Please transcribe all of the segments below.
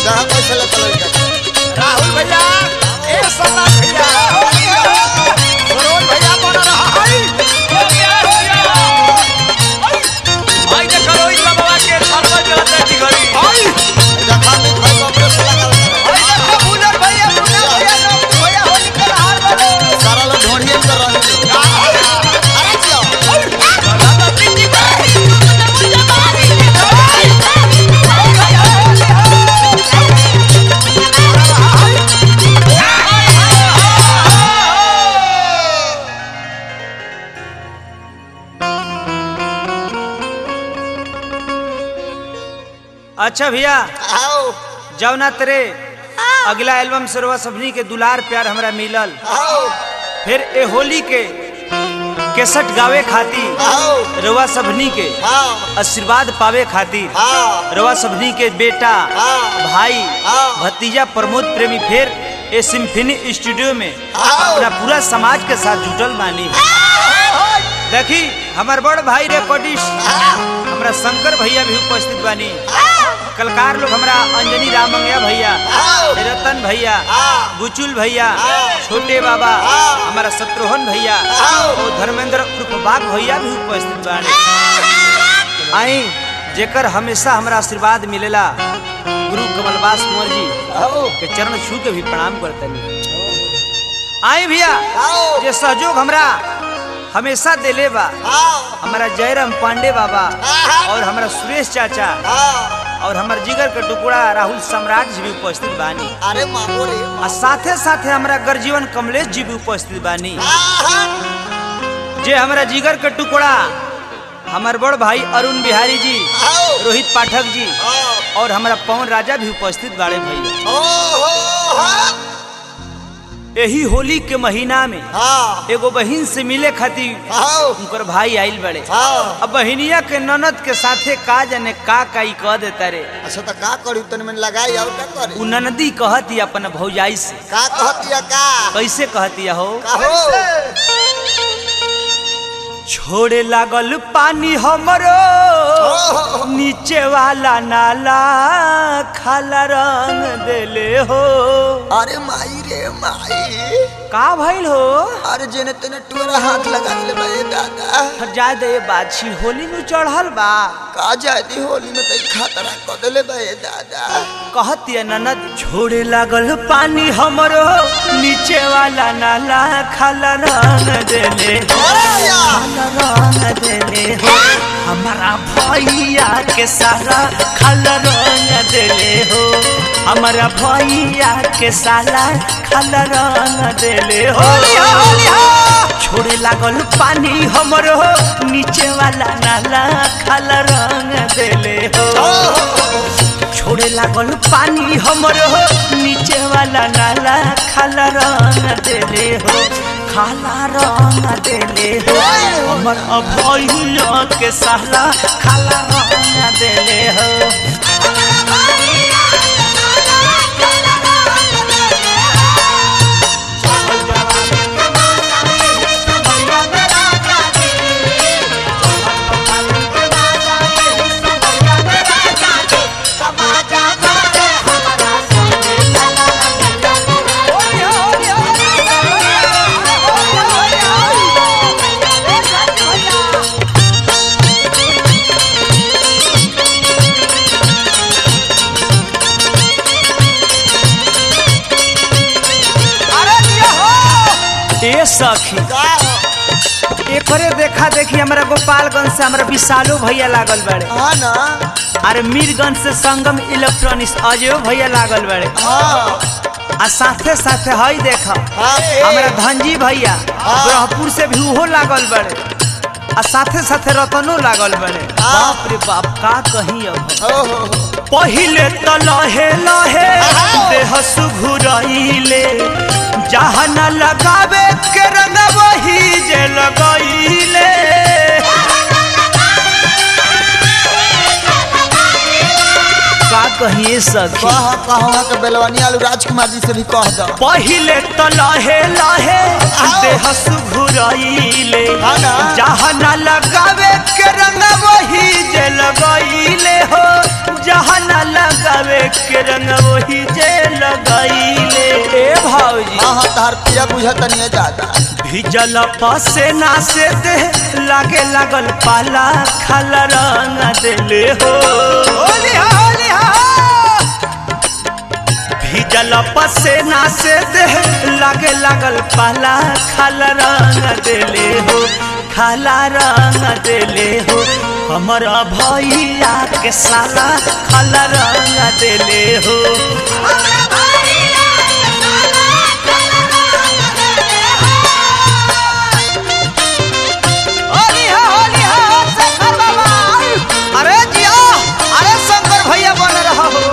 जहाँ कैसे ले चलो राहुल भैया ए सम्राट भैया सरोज भैया बन रहा है आई देखो रोहित बाबा के सरबत चलते जी घड़ी आई जहाँ में भाई बाबरे से लगा लगा आई देखो बुलर भैया बुलर भैया लोग भैया होली के हार वाले सारा लोग ढोंढिए में कर रहे हैं अरे जियो अच्छा भैया आओ जौना तेरे अगला एल्बम सरवा सबनी के दुलार प्यार हमरा मिलल आओ फिर ए होली के केसट गावे खातिर आओ रवा सबनी के हाँ आशीर्वाद पावे खातिर हाँ रवा सबनी के बेटा हाँ। भाई हाँ। भतीजा प्रमोद प्रेमी फिर ए सिम्फनी स्टूडियो में हाँ। अपना पूरा समाज के साथ जुटल बानी देखी हमार बड़ भाई रिकॉर्डिस्ट हमरा शंकर भैया भी उपस्थित बानी कलकार लोग हमरा अंजनी रामंगया भैया आओ। रतन भैया हाँ। बुचुल भैया हाँ। छोटे बाबा हाँ। हमारा शत्रुघ्न भैया आओ। और धर्मेंद्र उर्फ बाग भैया भी उपस्थित बानी आई जेकर हमेशा हमरा आशीर्वाद मिलेला गुरु कमलवास कुंवर जी आओ के चरण छू के भी प्रणाम करतनी आई भैया आओ जे सहयोग हमरा हमेशा देले बा आओ हमारा जयराम पांडे बाबा हाँ। और हमारा सुरेश चाचा हाँ और हमार जिगर के टुकड़ा राहुल सम्राट जी भी उपस्थित बानी अरे मामो रे और साथे साथे हमारा गर्जीवन कमलेश जी भी उपस्थित बानी हाँ जे हमारा जिगर के टुकड़ा हमार बड़ भाई अरुण बिहारी जी आओ रोहित पाठक जी आओ और हमारा पवन राजा भी उपस्थित बाड़े भैया ओ हो हाँ यही होली के महीना में हाँ एगो बहिन से मिले खातिर आओ उनकर भाई आइल बड़े हाँ अब बहिनिया के ननद के साथे का जाने का का ई कह देता रे अच्छा तो का करी तन में लगाई और का करी उ ननदी कहती अपन भौजाई से का कहतिया का कैसे कहती हो कहो छोड़े लागल पानी हमरो नीचे वाला नाला खाला रंग देले हो अरे माई रे माई का भइल हो अरे जेने तेने टोरा हाथ लगा ले भाई दादा हट जाए दे ये बाछी होली नु चढ़ल बा का जाती होली में तई खतरा क देले भाई दादा कहती ननद छोड़े लागल पानी हमरो नीचे वाला नाला खाला रंग देले हो अरे या खाला रंग देले हो हमारा भैया के सारा खाला रंग देले हो हमारा भैया के साला खाला रंग देले हो छोड़े लागल पानी हमरो नीचे वाला नाला खाला रंग देले हो छोड़े लागल पानी हमर हो नीचे वाला नाला खाला रंग देले हो खाला रंग देले हो हमर अभैया के साला खाला रंग देले हो ए सखी का एकरे देखा देखी हमरा गोपालगंज से हमरा विशालो भैया लागल बड़े हाँ ना अरे मीरगंज से संगम इलेक्ट्रॉनिक्स अजयो भैया लागल बड़े हाँ आ साथे साथे हई देख हाँ ए, हमरा धनजी भैया ब्रह्मपुर से भी उहो लागल बड़े आ साथे साथे रतनो लागल बड़े बाप रे बाप का कहीं अब ओ हो हो पहिले त लहे लहे देह सुघुरइले जहाँ न लगावे के रंग वही जे लगइले का कहिए सखी कहा कहा के बेलवानी आलू राजकुमार जी से भी कह दो पहिले त लहे लहे देह सुघुरइले हाँ ना। जहाँ न लगावे के रंग वही जे लगइले हो जहाँ न लगावे के रंग वही जे लगैले ए भौजी हाँ हाँ तहार पिया बुझत नहीं दादा भिजल पसेना से दे लागे लागल पाला खाल रंग देले हो होली हा होली हा भिजल पसेना से दे लागे लागल पाला खाल रंग देले हो खाला रंग देले हो हमारा भैया के साला खाला रंग देले हो होली हा होली हा शंकर बाबा अरे जिया अरे शंकर भैया बन रहा हो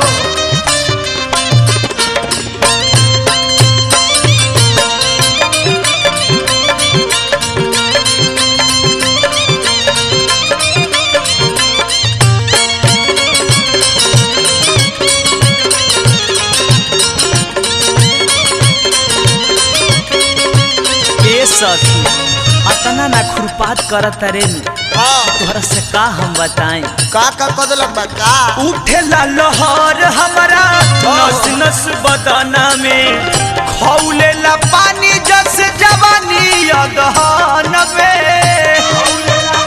ए सखी अतना ना खुरपात करत रे हाँ तोहरा से का हम बताएं का का कदलक बा का उठेला लहर हमारा नस नस बदना में खौलेला पानी जस जवानी अगहन में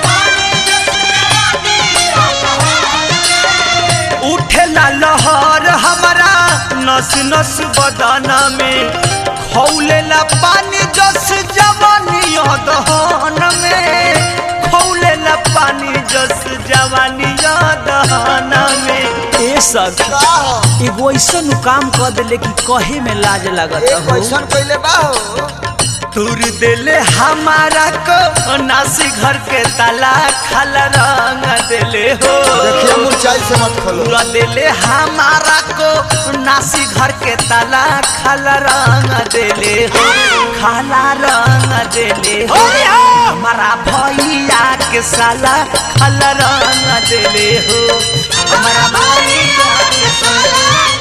उठेला लहर हमारा नस नस बदना में खौलेला पानी जस जवानी अगहन में खौलेला पानी जस जवानी अगहन में ए सखी का हो एगो ऐसन काम कर देले कि कहे में लाज लागत एक हो कैसन कइले बा हो तुर देले हमारा को नासी घर के ताला खाला रंग देले हो देखिए मुरझाई से मत खोलो पूरा देले हमारा को नासी घर के ताला खाला रंग देले हो खाला रंग देले हो हमारा भैया के साला खाला रंग देले हो हमारा भैया के साला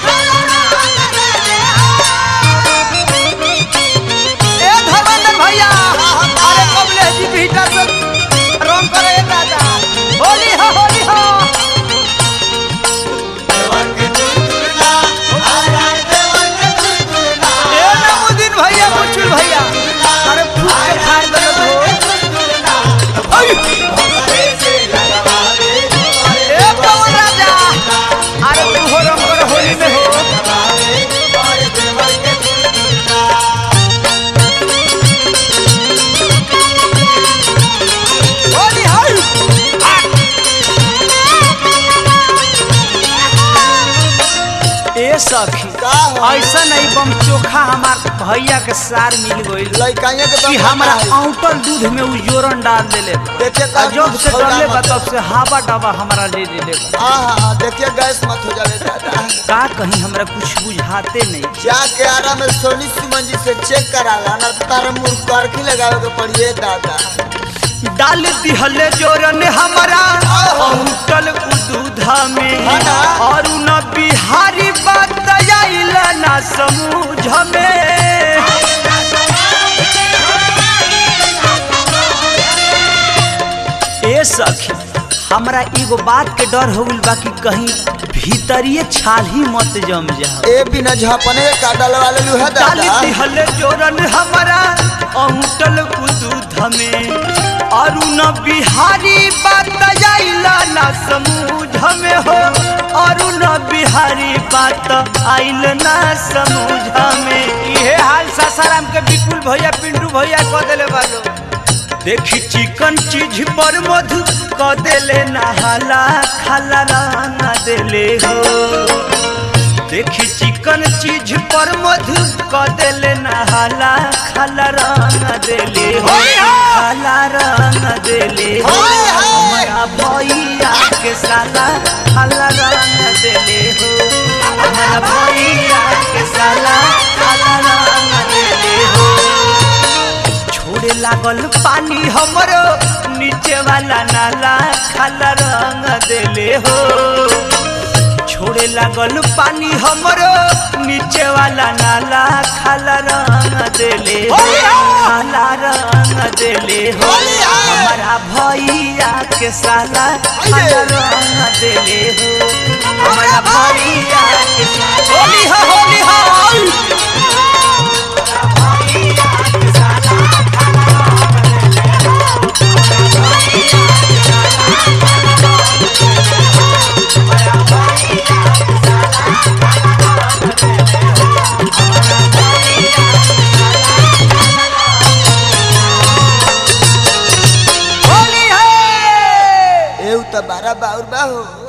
ए धर्मेंद्र भैया अरे कमलेश जी भीतर से रंग करे दादा होली हा होली हा ए नमुदीन भैया मुचुल भैया अरे फूट के फाड़ दे हो ए पवन राजा अरे तू हो रंग कर होली में हो होली हाय ए सखी का हो ऐसा नहीं बम चोखा हमार भैया के सार मिल गईल लइकाइए के कि दम हमरा है। आउटर दूध में उ जोरन डाल देले बा। देखिए आ का जब से खौला डरले बा मत। तब से हावा डाबा हमरा ले ले बा हाँ हाँ हाँ देखिए गैस मत हो जावे दादा का कहीं हमरा कुछ बुझाते नहीं जाके आरा में सोनी सुमन जी से चेक करा ला ना तारा मुंह करखी लगावे के पड़िए दादा डाल दिहले जोरन हमरा आउटल उ दूधा में हाँ ना। और न बिहारी बात आइल ना समूझ में ए सखी हमरा एगो बात के डर हो गइल बा कि कहीं भीतरिए छाल ही मत जम जाओ ए बिना झापने का डलवा ले लू है डाली दादा दिहले जोरन हमरा अंटल दूध में अरुण बिहारी बात आइला ना समूझ में हो अरुण बिहारी बात आइल ना समूझ में इहे हाल सासाराम के विपुल भैया पिंटू भैया कह देले बालो देखी चिकन चीज पर मधु क देले नहाला खाला रंग देले हो देखी चिकन चीज पर मधु क देले नहाला खाला रंग देले हो खाला रंग देले हो हमारा भैया के साला खाला रंग देले हो हमारा भैया के साला खाला रंग देले हो छोड़े लागल पानी हमरो नीचे वाला नाला खाला रंग देले हो छोड़े लागल पानी हमरो नीचे वाला नाला खाला रंग देले हो खाला रंग देले हो हमारा भैया के साला खाला रंग देले हो हमारा भैया के बाउर बा हो